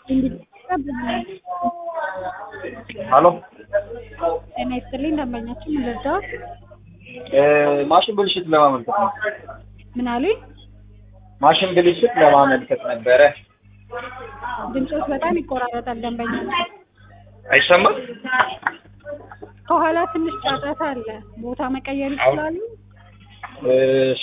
ሀሎ ጤና ይስጥልኝ ደንበኛችን ምን ልርዳዎት? ማሽን ብልሽት ለማመልከት ነው። ምን አሉኝ? ማሽን ብልሽት ለማመልከት ነበረ። ድምፆች በጣም ይቆራረጣል ደንበኛችን። አይሰማም? ከኋላ ትንሽ ጫጫታ አለ። ቦታ መቀየር ይችላሉ? እሺ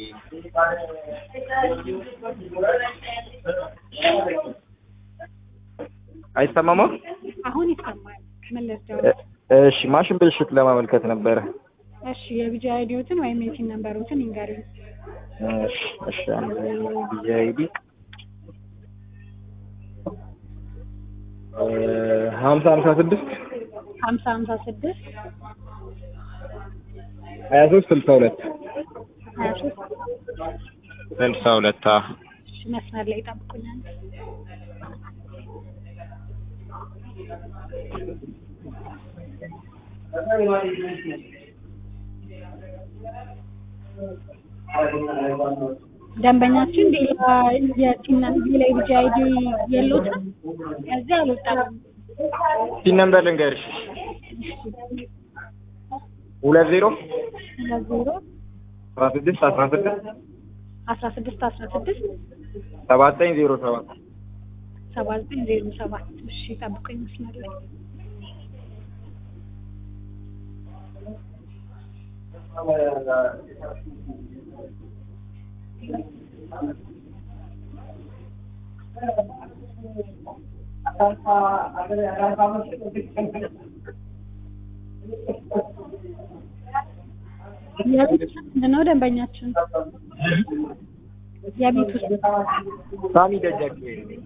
አይሰማም? አሁን ይሰማል። ምን ልርዳዎት? እሺ ማሽን ብልሽት ለማመልከት ነበረ። እሺ የቢጂ አይዲዎትን ወይም የቲን ነምበሮትን ይንገሩኝ። እሺ እሺ አንድ ቢጂ አይዲ ሀምሳ ሀምሳ ስድስት ሀምሳ ሀምሳ ስድስት ሀያ ሶስት ስልሳ ሁለት ሀያ ሶስት ስልሳ ሁለት እሺ መስመር ላይ ይጠብቁኛል። ደንበኛችን ሌላ የቲና ሌላ የቢጂ አይዲ የለዎትም? ከዚህ አልወጣም። ፒን ነምበር ልንገርሽ ሁለት ዜሮ ሁለት ዜሮ አስራ ስድስት አስራ ስድስት አስራ ስድስት አስራ ስድስት ሰባ ዘጠኝ ዜሮ ሰባት ሰባ ዘጠኝ ዜሮ ሰባት እሺ ጠብቁኝ መስመር ላይ የቤት ውስጥ ምንድን ነው ደንበኛችን? የቤት ውስጥ ሳሚ ደጃችሁ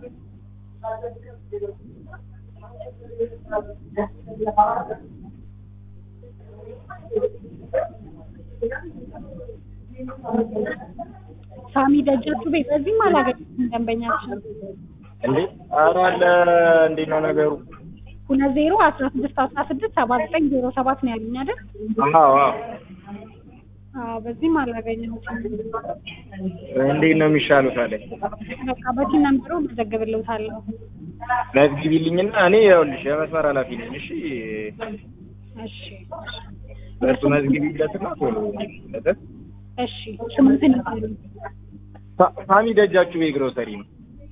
ሳሚ ደጃችሁ ቤት በዚህም አላገኘሁትም ደንበኛችን። እንዴ ኧረ አለ እንዴት ነው ነገሩ? ሁለት ዜሮ አስራ ስድስት አስራ ስድስት ሰባ ዘጠኝ ዜሮ ሰባት ነው ያሉኝ አይደል? አዎ አዎ አዎ በዚህም አላገኘሁትም። እንዴት ነው የሚሻለው ታዲያ? በቃ በቲን ነምበሩ መዘግብልዎታለሁ። መዝግቢልኝና እኔ ይኸውልሽ የመስመር ኃላፊ ነኝ። እሺ እሺ እርሱ መዝግቢለትና ቶሎ ለጠፍ እሺ ስሙትን ይበሉኝ። ሳ- ሳሚ ደጃችሁ ግሮሰሪ ነው።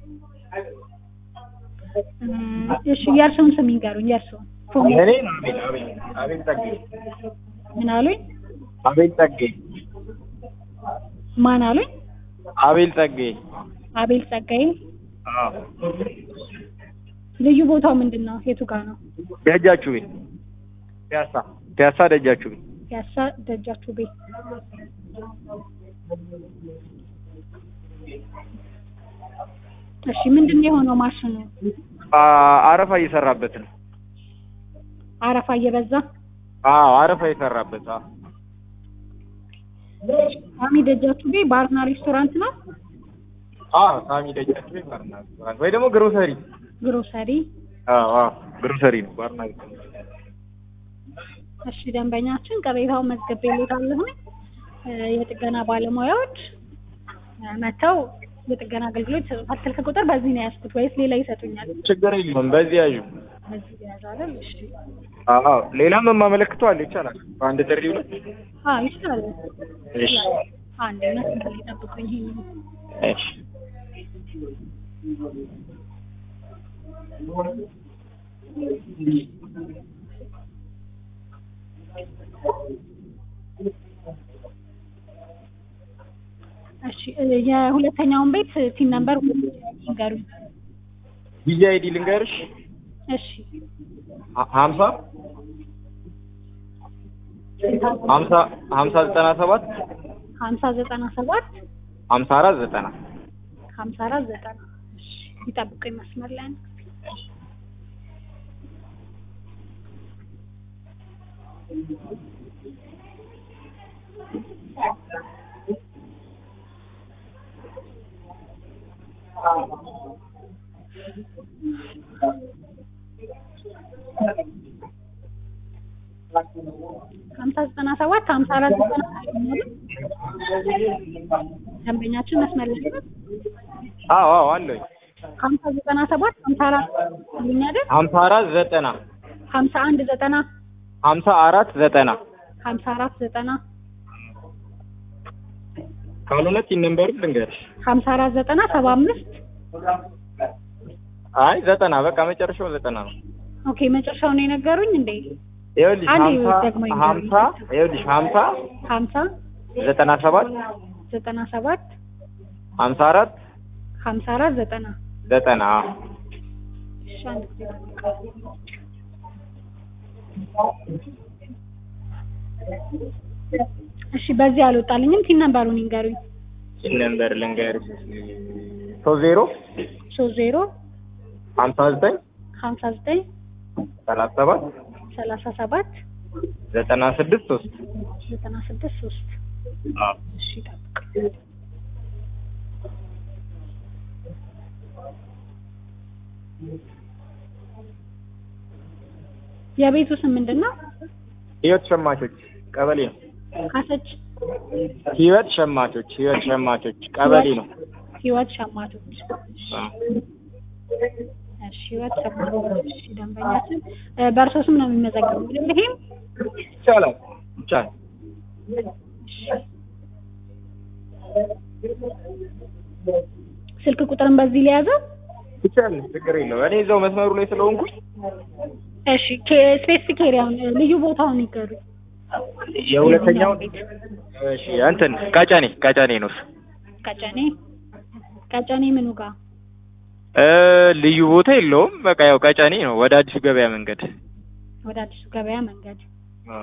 እም፣ እሺ የእርስዎን ስም ይንገሩኝ። የእርስዎን እኔ አቤል አቤል አቤል ጸጌ ምን አሉኝ? አቤል ጸጌ ማን አሉኝ? አቤል ጸጌ አቤል ጸጋዬ። አዎ ልዩ ቦታው ምንድን ነው? የቱ ጋር ነው? ደጃችሁ ቤት ፒያሳ ፒያሳ ደጃችሁ ቤት ያሳ ደጃችሁ ቤት። እሺ ምንድን ነው የሆነው? ማሽኑ አ- አረፋ እየሰራበት ነው። አረፋ እየበዛ አዎ አረፋ እየሰራበት አዎ ሳሚ ደጃችሁ ቤት ባርና ሬስቶራንት ነው? አዎ ሳሚ ደጃችሁ ቤት ባርና ሬስቶራንት ወይ ደግሞ ግሮሰሪ ግሮሰሪ። አዎ አዎ ግሮሰሪ ነው ባርና ሬስቶራንት እሺ ደንበኛችን ቅሬታውን መዝግቤልዎታለሁ። እ፣ የጥገና ባለሙያዎች እ፣ መጥተው የጥገና አገልግሎት ይሰጡታል። ስልክ ቁጥር በዚህ ነው ያዝኩት ወይስ ሌላ ይሰጡኛል? ችግር የለውም በዚህ ያዡ በዚህ ያዝ አይደል? እሺ አዎ ሌላም የማመለክተው አለ ይቻላል በአንድ ጥሪው ላይ አዎ ይችላል። እሺ አንድ መስመር ላይ ጠብቁኝ። ይሄንን እሺ እሺ እ፣ የሁለተኛውን ቤት ቲን ነምበር ይንገሩኝ። ቢጂ አይዲ ልንገርሽ እሺ ሀ- ሀምሳ ሀምሳ ሀምሳ ዘጠና ሰባት ሀምሳ ዘጠና ሰባት ሀምሳ አራት ዘጠና ሀምሳ አራት ዘጠና እሺ ይጠብቁኝ መስመር ላይ አንድ ጊዜ። ሀምሳ ዘጠና ሰባት ሀምሳ አራት ዘጠና ደንበኛችን መስመር ላይ ነው? አዎ አዎ አለኝ ሀምሳ ዘጠና ሰባት ሀምሳ አራት ይሉኝ አይደል? ሀምሳ አራት ዘጠና ሀምሳ አንድ ዘጠና ሀምሳ አራት ዘጠና ሀምሳ አራት ዘጠና ካልሆነ ቲን ነምበሩ ልንገርሽ። ሀምሳ አራት ዘጠና ሰባ አምስት አይ ዘጠና በቃ መጨረሻው ዘጠና ነው። ኦኬ መጨረሻውን ነው የነገሩኝ እንዴ? ይኸውልሽ አንዴ ሀምሳ ደግሞ ይንገሩኝ። ሀምሳ ይኸውልሽ ሀምሳ ሀምሳ ዘጠና ሰባት ዘጠና ሰባት ሀምሳ አራት ሀምሳ አራት ዘጠና ዘጠና እሺ አንድ ጊዜ እሺ በዚህ አልወጣልኝም። ቲን ነምበሩን ይንገሩኝ። ቲን ነምበር ልንገርሽ ሶስት ዜሮ ሶስት ዜሮ ሀምሳ ዘጠኝ ሀምሳ ዘጠኝ ሰላሳ ሰባት ሰላሳ ሰባት ዘጠና ስድስት ሶስት ዘጠና ስድስት ሶስት እሺ ጠብቅ። የቤቱ ስም ምንድን ነው? ህይወት ሸማቾች ቀበሌ ነው። ካሰች ህይወት ሸማቾች ህይወት ሸማቾች ቀበሌ ነው። ህይወት ሸማቾች። አ። እሺ ህይወት ሸማቾች። እሺ ደንበኛችን እ፣ በእርሶ ስም ነው የሚመዘገበው አይደል? ይሄም ይቻላል ይቻላል። ስልክ ቁጥርን በዚህ ሊያዘው። ይቻላል ችግር የለው። እኔ እዛው መስመሩ ላይ ስለሆንኩኝ እሺ ስፔሲፊክ ኤሪያውን ልዩ ቦታውን ይገሩ። የሁለተኛው ቤት እሺ እንትን ቀጨኔ ቀጨኔ ነው እሱ። ቀጨኔ ቀጨኔ ምኑ ጋር እ ልዩ ቦታ የለውም። በቃ ያው ቀጨኔ ነው ወደ አዲሱ ገበያ መንገድ። ወደ አዲሱ ገበያ መንገድ አ።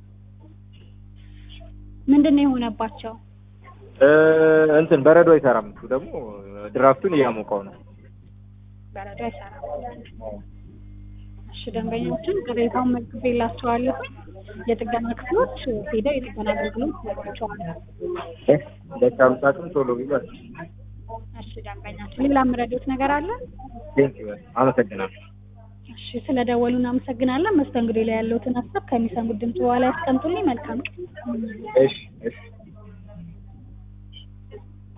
ምንድን ነው የሆነባቸው? እ እንትን በረዶ አይሰራም። እሱ ደግሞ ድራፍቱን እያሞቀው ነው። በረዶ አይሰራም። እሺ ደንበኞችን ቅሬታውን መዝግቤላቸዋለሁ። የጥገና ክፍሎች ሄደው የጥገና አገልግሎት ይሰጧቸዋል። በቻሉት አቅም ቶሎ ቢባል እሺ ደንበኛችን ሌላ የምረዳዎት ነገር አለ? ቴንኪው አመሰግናለሁ። እሺ ስለደወሉ እናመሰግናለን። መስተንግዶ ላይ ያለውትን ሀሳብ ከሚሰሙት ድምጽ በኋላ ያስቀምጡልኝ። መልካም ቀን። እሺ እሺ